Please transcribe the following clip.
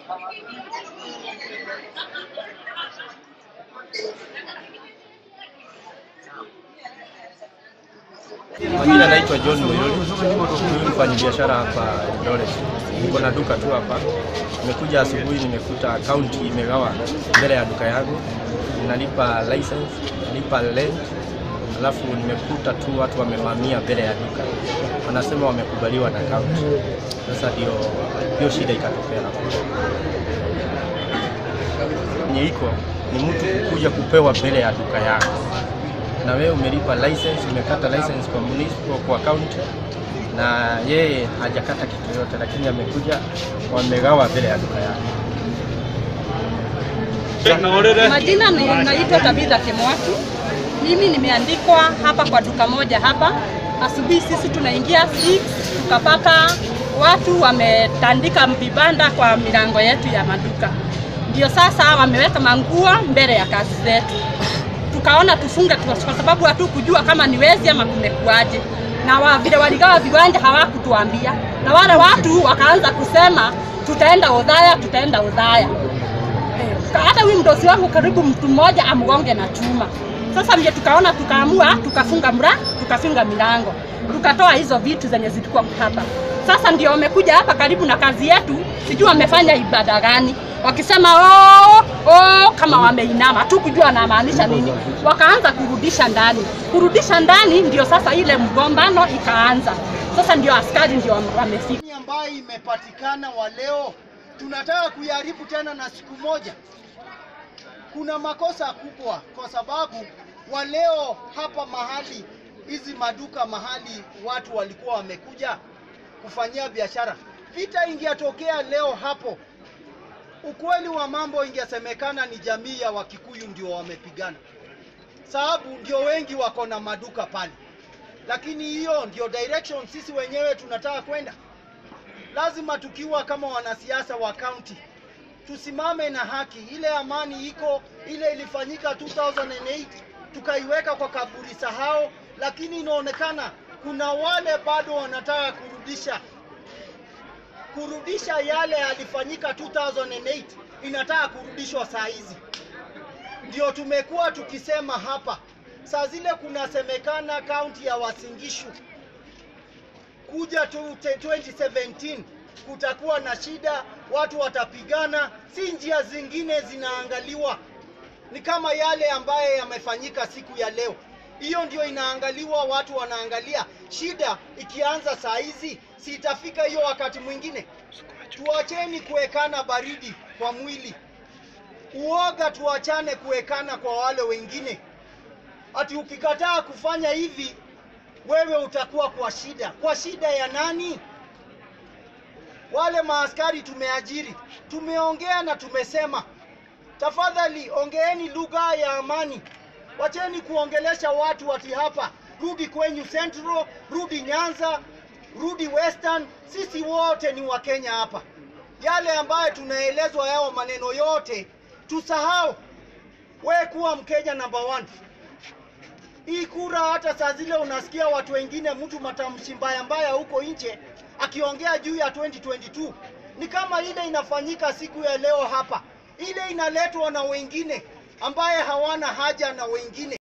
Majina naitwa John Moyoli, huyu mfanya biashara hapa Eldoret. Niko na duka tu hapa. Nimekuja asubuhi, nimekuta akaunti imegawa mbele ya duka yangu, nalipa license, nalipa rent, alafu nimekuta tu watu wamevamia mbele ya duka, wanasema wamekubaliwa na akaunti. Sasa ndio hiyo shida ikatokea hapo. Yenye iko ni mtu kuja kupewa mbele ya duka yako na wewe umelipa license, umekata license kwa municipal kwa county, na yeye hajakata kitu yote, lakini amekuja wamegawa mbele ya duka yake. Majina ni naitwa Tabitha Kimwatu. Mimi nimeandikwa hapa kwa duka moja hapa. Asubuhi sisi tunaingia 6 tukapata watu wametandika vibanda kwa milango yetu ya maduka, ndio sasa wameweka manguo mbele ya kazi zetu. Tukaona tufunge tu, kwa sababu hatukujua kama ni wezi ama kumekuaje, na wa, vile waligawa viwanja hawakutuambia, na wale watu wakaanza kusema tutaenda udhaya, tutaenda udhaya hata huyu mdosi wangu karibu mtu mmoja amgonge na chuma. Sasa ndio tukaona, tukaamua tukafunga mra, tukafunga milango, tukatoa hizo vitu zenye zilikuwa hapa. Sasa ndio wamekuja hapa karibu na kazi yetu, sijui wamefanya ibada gani, wakisema oh, oh, kama wameinama, hatukujua wanamaanisha nini. Wakaanza kurudisha ndani, kurudisha ndani, ndio sasa ile mgombano ikaanza. Sasa ndio askari ndio wamefika. Ni ambayo imepatikana wa leo tunataka kuiharibu tena na siku moja. Kuna makosa kubwa, kwa sababu wa leo hapa mahali hizi maduka mahali watu walikuwa wamekuja kufanyia biashara, vita ingetokea leo hapo, ukweli wa mambo ingesemekana ni jamii ya Wakikuyu ndio wamepigana, sababu ndio wengi wako na maduka pale, lakini hiyo ndio direction sisi wenyewe tunataka kwenda lazima tukiwa kama wanasiasa wa kaunti tusimame na haki. Ile amani iko ile ilifanyika 2008 tukaiweka kwa kaburi sahau, lakini inaonekana kuna wale bado wanataka kurudisha kurudisha yale yalifanyika 2008 inataka kurudishwa saa hizi. Ndio tumekuwa tukisema hapa, saa zile kunasemekana kaunti ya Wasingishu kuja tu 2017 kutakuwa na shida, watu watapigana, si njia zingine zinaangaliwa, ni kama yale ambaye yamefanyika siku ya leo. Hiyo ndio inaangaliwa, watu wanaangalia. Shida ikianza saa hizi, si itafika hiyo wakati mwingine? Tuacheni kuwekana baridi kwa mwili, uoga tuachane kuwekana kwa wale wengine. Ati ukikataa kufanya hivi wewe utakuwa kwa shida. Kwa shida ya nani? Wale maaskari tumeajiri, tumeongea na tumesema, tafadhali ongeeni lugha ya amani, wacheni kuongelesha watu ati hapa, rudi kwenyu Central, rudi Nyanza, rudi Western. Sisi wote ni Wakenya hapa. Yale ambayo tunaelezwa yao maneno yote tusahau. We kuwa Mkenya number one hii kura, hata saa zile unasikia watu wengine, mtu matamshi mbaya mbaya huko nje akiongea juu ya 2022 ni kama ile inafanyika siku ya leo hapa, ile inaletwa na wengine ambaye hawana haja na wengine.